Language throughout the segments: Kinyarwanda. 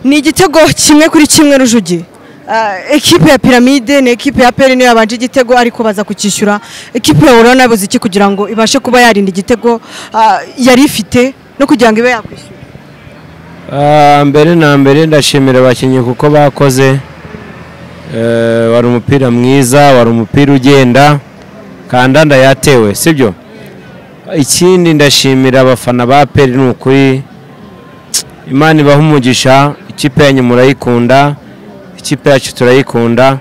ni igitego kimwe kuri kimwe rujugi Ah, ekipe ya piramide ni ekipe ya peri niyo yabanje igitego ariko baza kukishyura ekipe ya orona yabuze iki kugira ngo ibashe kuba yarinda igitego ah, yari ifite no kugira ngo ibe yakwishyura Ah, mbere na mbere ndashimira abakinnyi kuko bakoze Eh, wari umupira mwiza wari umupira ugenda kanda ndayatewe sibyo ikindi ndashimira abafana ba peri ni ukuri imana ibaha umugisha ikipe yanyu murayikunda ikipe yacu turayikunda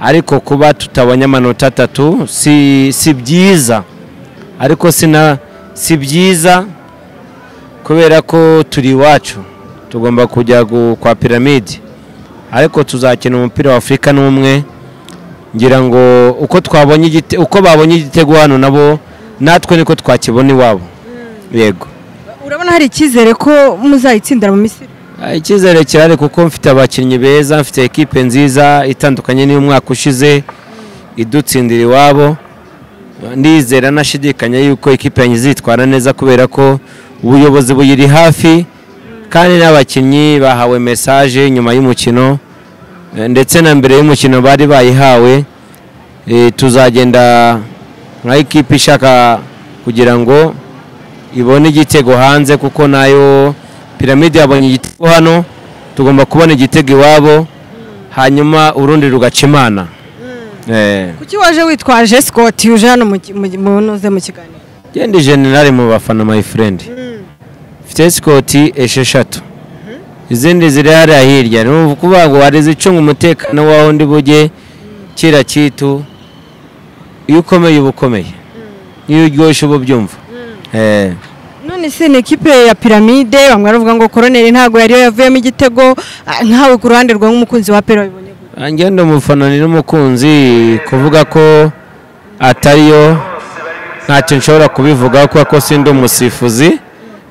ariko kuba tutabonye amanota atatu si, si byiza ariko sina si byiza kubera ko turi iwacu tugomba kujya gu- kwa piramide ariko tuzakina umupira wa afurika n'umwe ngira ngo uko twabonye igite- uko babonye igitego hano nabo natwe niko twakibona iwabo yego urabona hari icyizere ko muzayitsindira mu misiri Ah, icyizere kirahari kuko mfite abakinnyi beza mfite ekipe nziza itandukanye n'iy'umwaka ushize idutsindira iwabo ndizera nashidikanya yuko ekipe yanjye izitwara neza kubera ko ubuyobozi buyiri hafi kandi n'abakinnyi bahawe mesaje nyuma y'umukino eh, ndetse na mbere y'umukino bari bayihawe Eh, tuzagenda nka ekipe ishaka kugira ngo ibone igitego hanze kuko nayo piramide yabonye igitego hano tugomba kubona igitego iwabo hanyuma urundi rugaca imana Eh, kuki waje witwaje sikoti uje hano mu ki- mu ki- mu ntuze mu kiganiro genda generale mu bafana my friend mfite sikoti esheshatu izindi ziri hariya hirya ni ukuvuga ngo hari izicunga umutekano w'aho ndi bujye kira kitu iyo ukomeye uba ukomeye iyo uryoshye uba ubyumva Eh. none se ni ekipe ya piramide bamwe baravuga ngo koroneri ntabwo yari yo yavuyemo igitego ah, nkawe ku ruhande rwawe nk'umukunzi wa peri wabibonye gute? ngenda umufana ni n'umukunzi kuvuga ko atariyo ntacyo nshobora kubivuga kubera ko sindi umusifuzi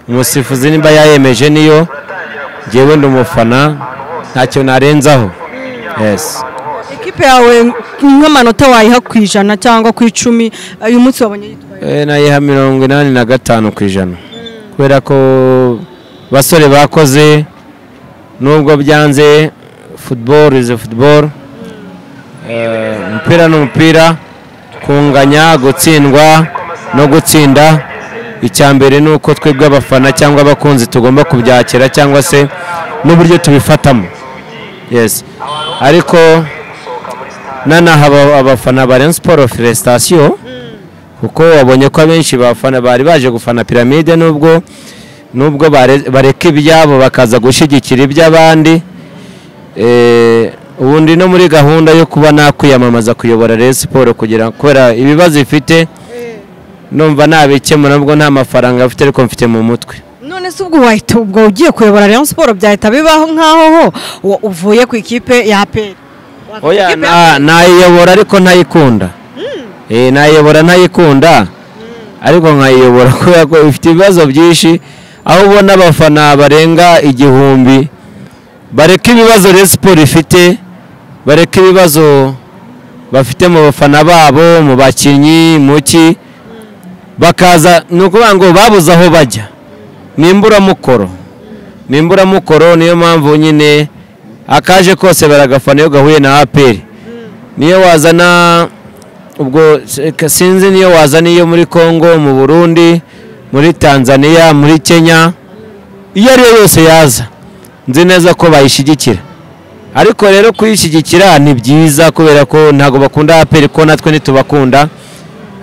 umusifuzi niba yayemeje niyo ngewe ndi umufana ntacyo narenzaho yes ekipe yawe nk'amanota wayiha ku ijana cyangwa ku icumi uyu munsi wabonye yitwaye Eh, nayiha mirongo inani na gatanu ku ijana kubera ko basore bakoze nubwo byanze football is football Eh, umupira ni umupira kunganya gutsindwa no gutsinda icya mbere ni uko twebwe abafana cyangwa abakunzi tugomba kubyakira cyangwa se n'uburyo tubifatamo yes ariko nanaha aba- abafana ba Rayon Sport Felicitation kuko wabonye ko abenshi bafana bari baje gufana piramide nubwo nubwo bare- bareka ibyabo bakaza gushyigikira iby'abandi Eh, ubundi no muri gahunda yo kuba nakwiyamamaza kuyobora Rayon Sport kugira kubera ibibazo ifite numva nabikemura nubwo nta mafaranga mfite ariko mfite mu mutwe none se ubwo wahita ubwo ugiye kuyobora rayon siporo byahita bibaho nk'aho ho wa- uvuye ku ikipe ya peri oya na- nayiyobora ariko ntayikunda Eh, nayiyobora ntayikunda ariko nkayiyobora kubera ko ifite ibibazo byinshi aho ubona abafana barenga igihumbi bareka ibibazo Rayon Sport ifite bareka ibibazo bafite mu bafana babo mu bakinnyi mu ki bakaza ni ukuvuga ngo babuze aho bajya ni imburamukoro ni imburamukoro niyo mpamvu nyine akaje kose baragafana iyo gahuye na aperi niyo wazana ubwo se- sinzi niyo wazana iyo muri congo mu burundi muri tanzania muri kenya iyo ari yo yose yaza nzi neza ko bayishyigikira ariko rero kuyishyigikira ni byiza kubera ko ntabwo bakunda aperi ko natwe ntitubakunda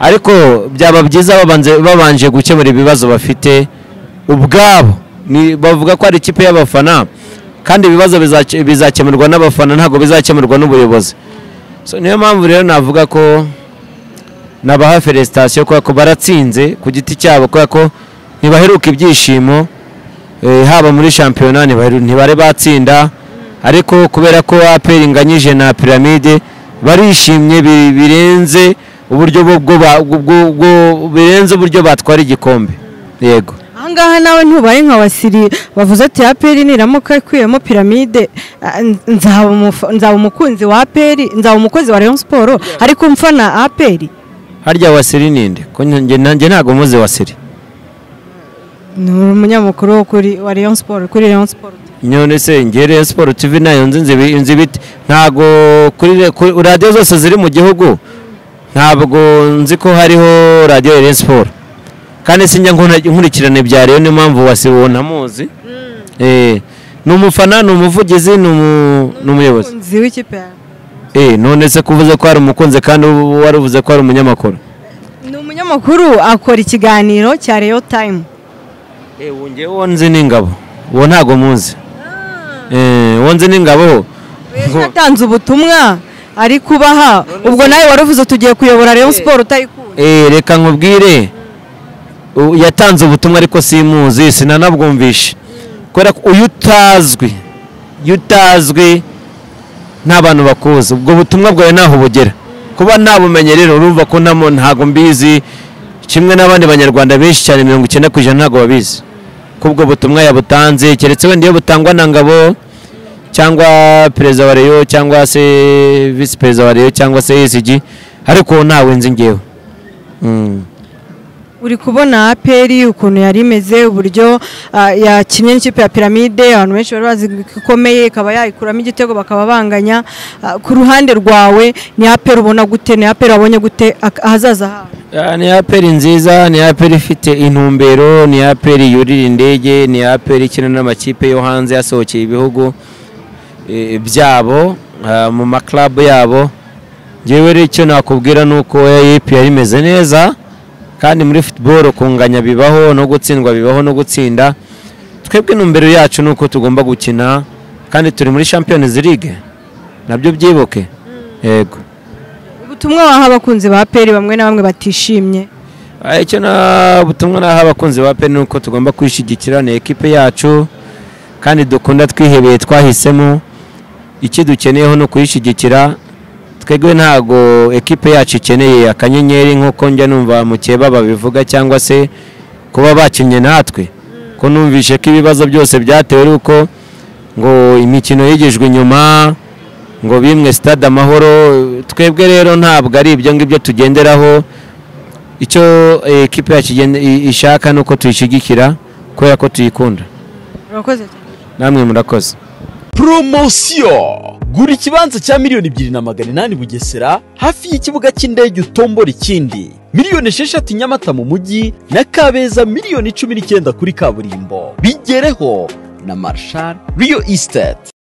ariko byaba byiza babanze- babanje gukemura ibibazo bafite ubwabo Ni- bavuga ko ari ikipe y'abafana kandi ibibazo bizac- bizakemurwa n'abafana ntabwo bizakemurwa n'ubuyobozi So, niyo mpamvu rero navuga ko nabaha felicitation kubera ko baratsinze ku giti cyabo kubera ko ntibaheruka ibyishimo eh, haba muri shampiyona ntibaheru- ntibari batsinda ariko kubera ko aperi inganyije na piramide barishimye bi- birenze uburyo bwo- bwo ba- bwo- bwo- birenze uburyo batwara igikombe yego ahangaha nawe ntubaye nka wasiri bavuze ati ya peri niramuka ikuyemo piramide ah, nzaba umuf- nzaba umukunzi wa peri nzaba umukozi wa rayon siporo ariko mfana aperi harya wasiri ninde ko njye nanjye ntabwo muzi wasiri ni umunyamakuru wo kuri wa rayon siporo kuri rayon siporo nyone se ngere siporutivi nayo nzi inzibi- inzi ibiti ntabwo kuri re- kuri radiyo zose ziri mu gihugu ntabwo nzi ko hariho radiyo ya siporo kandi sinjya nkuna- nkurikirana ibya rero niyo mpamvu wasibuwe ntamuzi Eh, ni umufana ni umuvugizi ni umu- ni umuyobozi Umukunzi w'ikipe yawe Eh, none se kuvuze ko ari umukunzi kandi wari uvuze ko ari umunyamakuru ni umunyamakuru akora ikiganiro cya reyo tayimu wongeye uwo nzi n'ingabo uwo ntabwo muzi Eh, uwo nzi n'ingabo Uyu yatanze ubutumwa ari kubaha ubwo nawe wari uvuze tugiye kuyobora reyo siporo utayikunda Eh, reka nkubwire u- yatanze ubutumwa ariko simuzi sinanabwumvishe kubera ko uyu utazwi iyo utazwi nta bantu bakuzi ubwo butumwa bwawe ntaho bugera kuba nabumenye rero urumva ko ntamo ntabwo mbizi kimwe n'abandi banyarwanda benshi cyane mirongo icyenda ku ijana ntabwo babizi ko ubwo butumwa yabutanze keretse wenda iyo butangwa na ngabo cyangwa perezida wa reyo cyangwa se visi perezida wa reyo cyangwa se esg ariko ntawe nzi ngewe Mm. uri kubona aperi ukuntu yari imeze uburyo ah, yakinnye n'ikipe ya piramide abantu benshi bari bazi ko ikomeye ikaba yayikuramo igitego bakaba banganya Ah, ku ruhande rwawe ni aperi ubona gute ni aperi wabonye gute ak- ahazaza hawe Ah, ni aperi nziza ni aperi ifite intumbero ni aperi yurira indege ni aperi ikina n'amakipe yo hanze yasohokeye ibihugu eh, byabo ah, mu maklabu yabo ngewe rero icyo nakubwira ni uko eyipi yari imeze neza kandi muri futuboro kunganya bibaho no gutsindwa bibaho no gutsinda twebwe intumbero yacu ni uko tugomba gukina kandi turi muri champions league nabyo byibuke yego ubutumwa waha abakunzi ba aperi bamwe na bamwe batishimye Ah, icyo na butumwa naha abakunzi ba pe ni uko tugomba kwishyigikira ni ekipe yacu kandi dukunda twihebeye twahisemo icyo dukeneyeho ni ukuyishyigikira twebwe ntago ekipe yacu ikeneye akanyenyeri nk'uko njya numva mukeba babivuga cyangwa se kuba bakinnye natwe ko numvishe ko ibibazo byose byatewe ari uko ngo imikino yigijwe inyuma ngo bimwe stade amahoro twebwe rero ntabwo ari ibyo ngibyo tugenderaho icyo eh, ekipe yacu igenda- i- ishaka ni uko tuyishyigikira kubera ko tuyikunda urakoze cyane namwe murakoze poromosiyo gura ikibanza cya miliyoni ebyiri na magana inani bugesera hafi y'ikibuga cy'indege utombora ikindi miliyoni esheshatu nyamata mu mujyi na kabeza miliyoni cumi n'icyenda kuri kaburimbo bigereho na marshal riyo esiteti